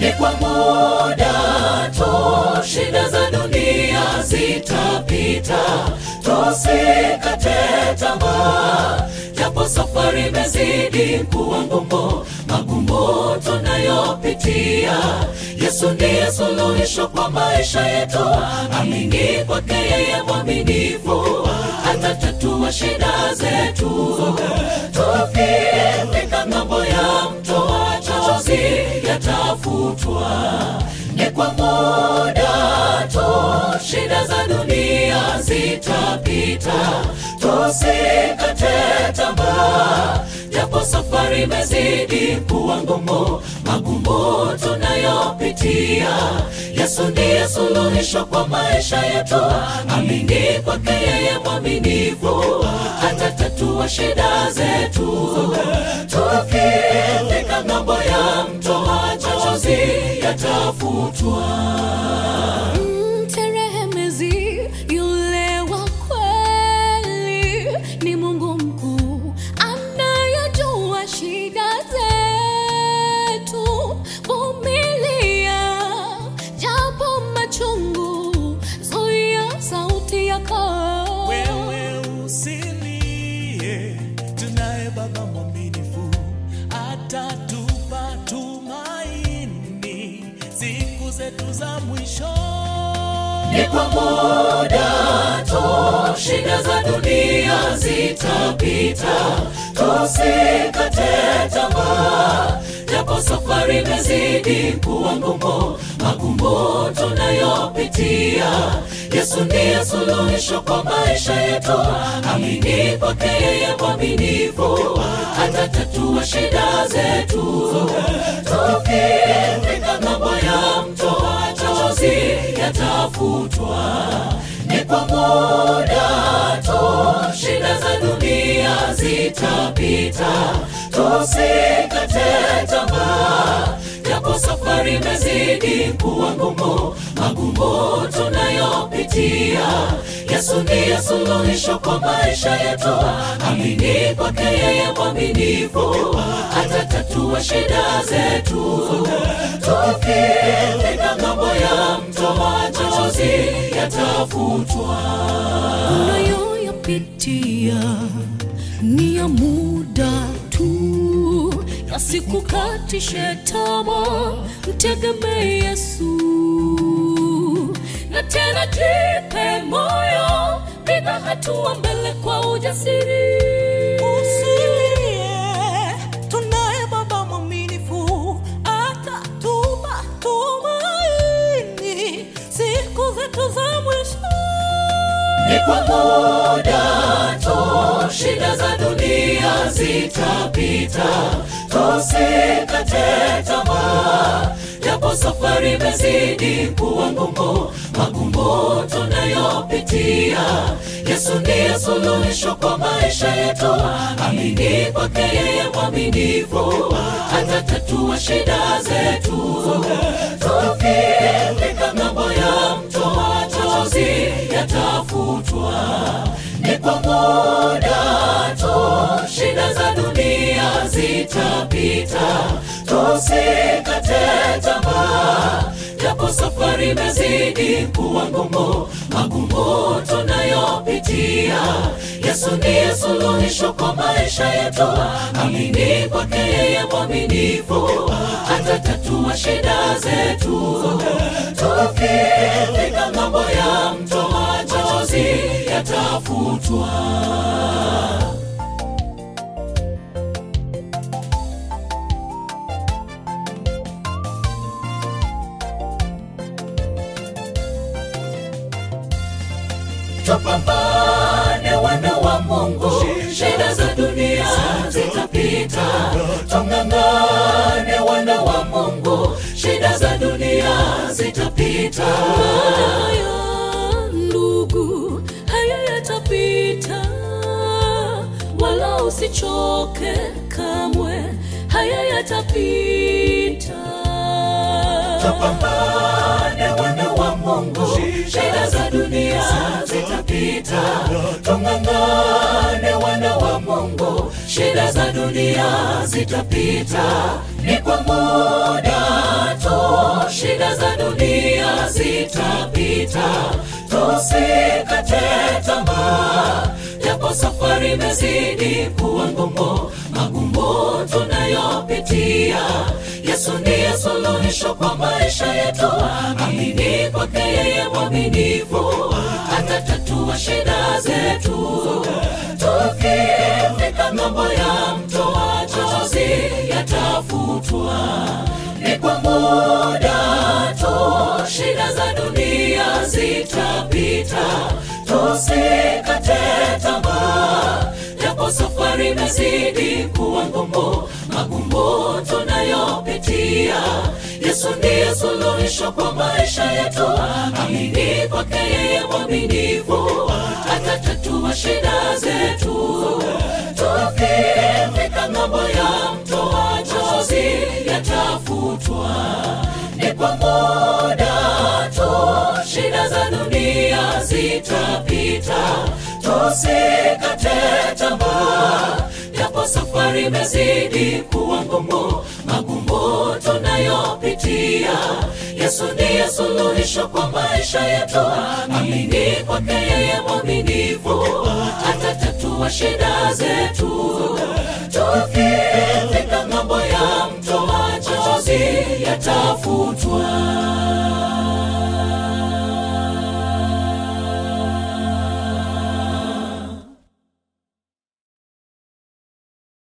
ni kwa muda tu, shida za dunia zitapita, tusikate tamaa, japo safari imezidi kuwa ngumu, magumu tunayopitia. Yesu ndiye suluhisho kwa maisha yetu, amini kwake yeye mwaminifu, atatatua shida zetu. Tukifika ng'ambo ya mto, machozi yatafutwa. Ni kwa muda tu, shida za dunia zitapita, tusikate tamaa, japo safari imezidi kuwa ngumu, magumu tunayopitia. Yesu ndiye suluhisho kwa maisha yetu, amini kwake yeye mwaminifu, atatatua shida zetu. Tukifika ng'ambo ya mto, machozi yatafutwa. Mterehemezi yule wa kweli ni Mungu mkuu anayejua shida zetu. Vumilia japo machungu, zuia sauti yako. Wewe usilie, tunaye Baba mwaminifu, atatupa tumaini siku zetu za mwisho. ni kwa muda tu, shida za dunia zitapita, tusikate tamaa, japo safari imezidi kuwa ngumu, magumu tunayopitia. Yesu ndiye suluhisho kwa maisha yetu, amini kwake yeye mwaminifu, atatatua shida zetu. Tukifika ng'ambo ya mto, machozi yatafutwa. Ni kwa muda tu, shida za dunia zitapita, tusikate tamaa, japo safari imezidi kuwa ngumu, magumu tunayopitia. Yesu ndiye suluhisho kwa maisha yetu, amini kwake yeye mwaminifu, atatatua shida zetu. Tukifika ng'ambo ya mto, machozi yatafutwa. unayoyapitia ni ya muda tu, yasikukatishe tamaa, mtegemee Yesu. Na tena jipe moyo, piga hatua mbele kwa ujasiri. Usilie, tunaye Baba mwaminifu, atatupa tumaini siku zetu za mwisho. ni kwa muda tu, shida za dunia zitapita, tusikate tamaa, japo safari imezidi kuwa ngumu, magumu tunayopitia. Yesu ndiye suluhisho kwa maisha yetu, amini kwake yeye mwaminifu, atatatua shida zetu. Tukifika ng'ambo ya mto, machozi yatafutwa. Ni kwa muda tu, shida za dunia zitapita, tusikate tamaa, japo safari imezidi kuwa ngumu, magumu tunayopitia. Yesu ndiye suluhisho kwa maisha yetu, amini kwake yeye mwaminifu, atatatua shida zetu. Tukifika ng'ambo ya mto, machozi yatafutwa. Tupambane wana wa Mungu, shida za dunia zitapita. Tung'ang'ane wana wa Mungu, shida za dunia zitapita. Haya ndugu, haya yatapita, wala usichoke kamwe, haya yatapita. Tupambane wana wa Mungu, shida za dunia zitapita. Tung'ang'ane wana wa Mungu, shida za dunia zitapita, ni kwa muda tu. Shida za dunia zitapita, tusikate tamaa, japo safari imezidi kuwa ngumu, magumu tunayopitia. Yesu ndiye suluhisho kwa maisha yetu, amini kwake yeye mwaminifu, atatatua shida zetu. Tukifika ng'ambo ya mto wa machozi yatafutwa, ni kwa muda tu. Shida za dunia zitapita, tusikate tamaa, japo safari imezidi kuwa ngumu, magumu tunayopitia. Yesu ndiye suluhisho kwa maisha yetu, amini kwake yeye mwaminifu, atatatua shida zetu. Tukifika ng'ambo ya mto wa machozi yatafutwa, ni kwa muda tu. Shida za dunia zitapita, tusikate tamaa, japo safari imezidi kuwa ngumu, magumu tunayopitia. Yesu ndiye suluhisho kwa maisha yetu, amini kwake yeye mwaminifu, atatatua shida zetu. Tuki